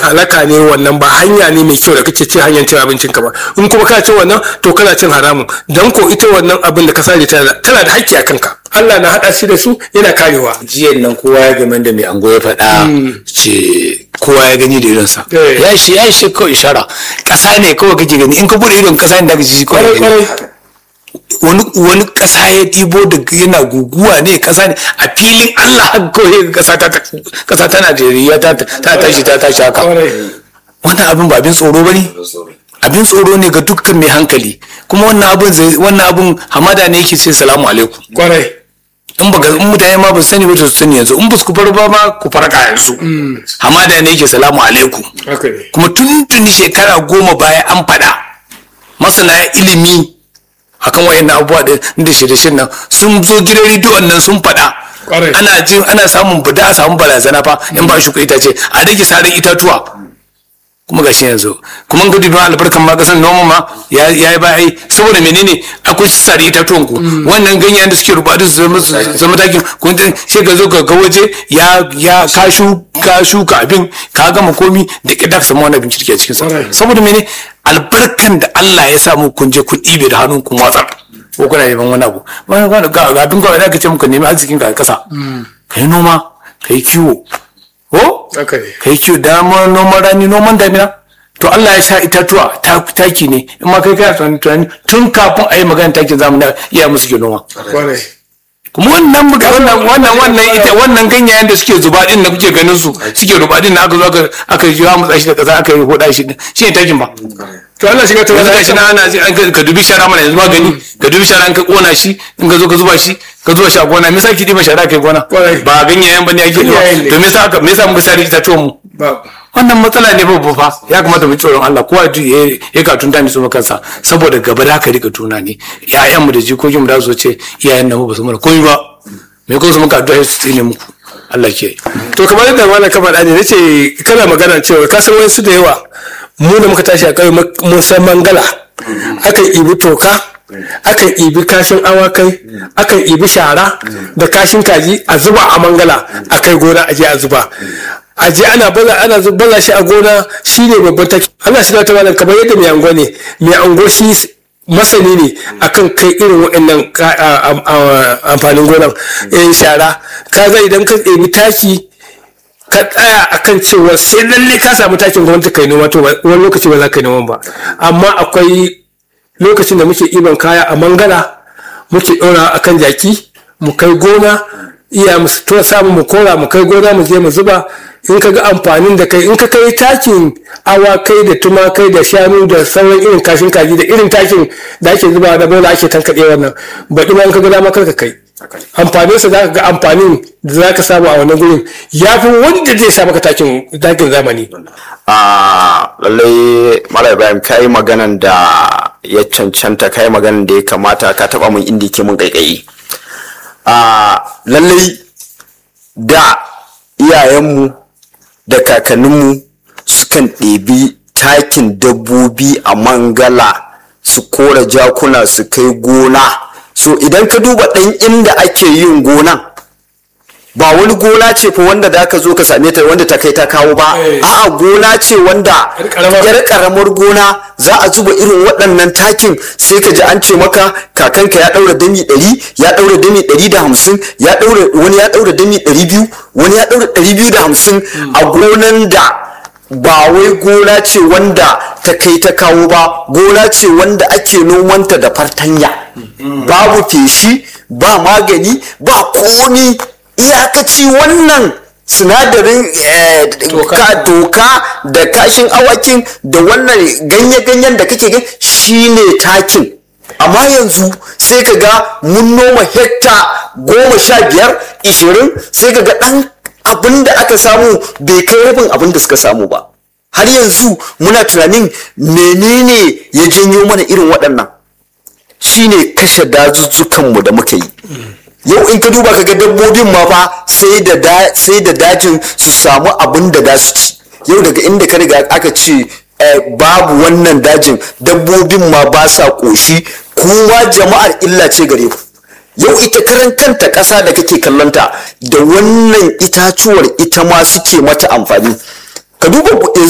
halaka ne wannan ba hanya ne mai kyau da kake cin hanyar cin abincin ka ba in kuma ka cin wannan to kana cin haramun dan ko ita wannan abin da ka sare tana tana da haƙƙi a kanka Allah na haɗa shi da su yana karewa jiyan nan kowa ya game da mai ango ya faɗa ce kowa ya gani da idonsa Eh. ya shi ya shi kawai ishara ƙasa ne kawai kake gani in ka bude idon ƙasa ne da ka ji kawai kwarai gani kwarai wani wani ƙasa ya ɗibo da yana guguwa ne ƙasa ne a filin Allah haka kawai ga ƙasa ta ƙasa ta Najeriya ta ta tashi ta tashi haka kwarai wannan abin ba abin tsoro ba ne abin tsoro ne ga dukkan mai hankali kuma wannan abin zai- wannan abin hamada ne yake ce salamu alaikum kwarai in baka in mutane ma ba su sani ba to su sani yanzu in ba su ku bar ba ma ku farka yanzu hamada ne yake salamu alaikum haka ne kuma tun tuni shekara goma baya an faɗa masana ilimi akan wayannan abubuwa da da shirye nan sun zo gidan rediyon nan sun faɗa Ƙwarai. ana jin ana samun bada a samun barazana fa in ba shuka itace a rage sarin itatuwa kuma gashi yanzu kuma ga dubi albarkan ma kasan noma ma ya ya yi bai saboda menene akwai sare itatuwan ku wannan ganyen da suke rubatu su zama su zama takin kun ji sai ka zo ka ga waje ya ya ka shu ka shuka abin ka gama komi da kida ka samu wani abin kirki a cikin sa Alright. saboda mene albarkan da Allah ya samu kun je kun ɗibe da hannun kun watsar ko kuna neman wani abu wani wani ga ga abin kawai da ka ce muka nemi arzikin ka a kasa kai noma kai kiwo ko haka ne kai kiwo dama noman rani noman damina to Allah ya sa itatuwa ta taki ne in ma kai kai tunani tunani tun kafin a yi magana takin zamani iya musu ke noma kwarai kuma wannan muka wannan wannan wannan ita wannan ganyayen da suke zuba din da kuke ganin su suke ruba din da aka zo aka aka yi ya mutsa shi da kasa aka yi hoda shi din shi ne takin ba to Allah shiga ta yanzu wani gashi na ana ji an ka- ka dubi shara mana yanzu magani ka dubi shara an ka kona shi in ka zo ka zuba shi ka zuba shi a gona me yasa ki diba shara kai gona Kwarai. ba ganyayen bane ake diba Ganyayen ne. to me yasa aka- me yasa muka sare itatuwan mu ba wannan matsala ne babba fa ya kamata mu ji tsoron Allah kowa ya ya ka tunta ne su kansa saboda gaba da ka rika tuna ne ƴaƴan mu da jikokin mu da su ce iyayen nan ba su mana komai ba me ko su muka addu'a su tsine muku Allah ke to kamar yadda malam ka faɗa ne nace kana magana cewa ka san wasu da yawa mu da muka tashi a ƙauye mun san mangala akan ibi toka akan ibi kashin awakai akan ibi shara da kashin kaji a zuba a mangala a kai gona a je a zuba a je ana baza ana zu- baza shi a gona shine babban taki Allah shi ta malam kamar yadda mai ango ne mai ango shi masani ne akan kai irin waɗannan ka- a- a- a- amfanin gonan eh shara ka ga idan ka ɗebi taki ka tsaya akan cewa sai lalle ka samu takin gwamnati kai noma to ba- wani lokaci ba za ka yi noman ba amma akwai lokacin da muke ɗiban kaya a mangala muke ɗora akan jaki mu kai gona iya mu to samu mu kora mu kai gona mu je mu zuba in ka ga amfanin da kai in ka kai takin awakai da tumakai da shanu da sauran irin kashin kaji da irin takin da ake zuba da bola ake tankaɗe wannan baɗi ma in ka ga dama kar ka kai amfaninsa za ka ga amfanin da za ka samu a wannan gurin ya fi wanda zai sa maka takin takin zamani a lallai mala ibrahim ka yi maganan da ya cancanta ka yi maganan da ya kamata ka taba mun inda ke mun kaikayi a lallai da iyayenmu da kakanninmu sukan ɗebi takin dabbobi a mangala su kora jakuna su kai gona so idan ka duba ɗan inda ake yin gonan ba wani gona ce fa wanda da ka zo ka same ta wanda ta kai ta kawo ba Eh. a'a gona ce wanda Yar ƙaramar. yar karamar gona za a zuba irin waɗannan takin sai ka ji an ce maka kakanka ya ɗaura dami ɗari ya ɗaura dami ɗari da hamsin ya ɗaura wani ya ɗaura dami ɗari biyu wani ya ɗaura ɗari biyu da hamsin a gonan da ba wai gona ce wanda ta kai ta kawo ba gona ce wanda ake nomanta da fartanya babu feshi ba magani ba komi iyakaci wannan sinadarin eh, ka toka da kashin awakin da wannan ganye-ganyen da kake gani shine takin amma yanzu sai ka ga mun noma hekta goma sha biyar ishirin sai ka ga ɗan abin da aka samu bai kai rabin abin da suka samu ba har yanzu muna tunanin menene ya janyo mana irin waɗannan shine kashe dazuzzukanmu da muka yi yau in ka duba ka ga dabbobin ma fa sai da da- sai da dajin su samu abin da za su ci yau daga inda ka riga aka ce eh, babu wannan dajin dabbobin ma ba sa ƙoshi kuma jama'ar illa ce gare ku yau ita karan kanta ƙasa da kake kallonta da wannan itacuwar ita ma suke mata amfani ka duba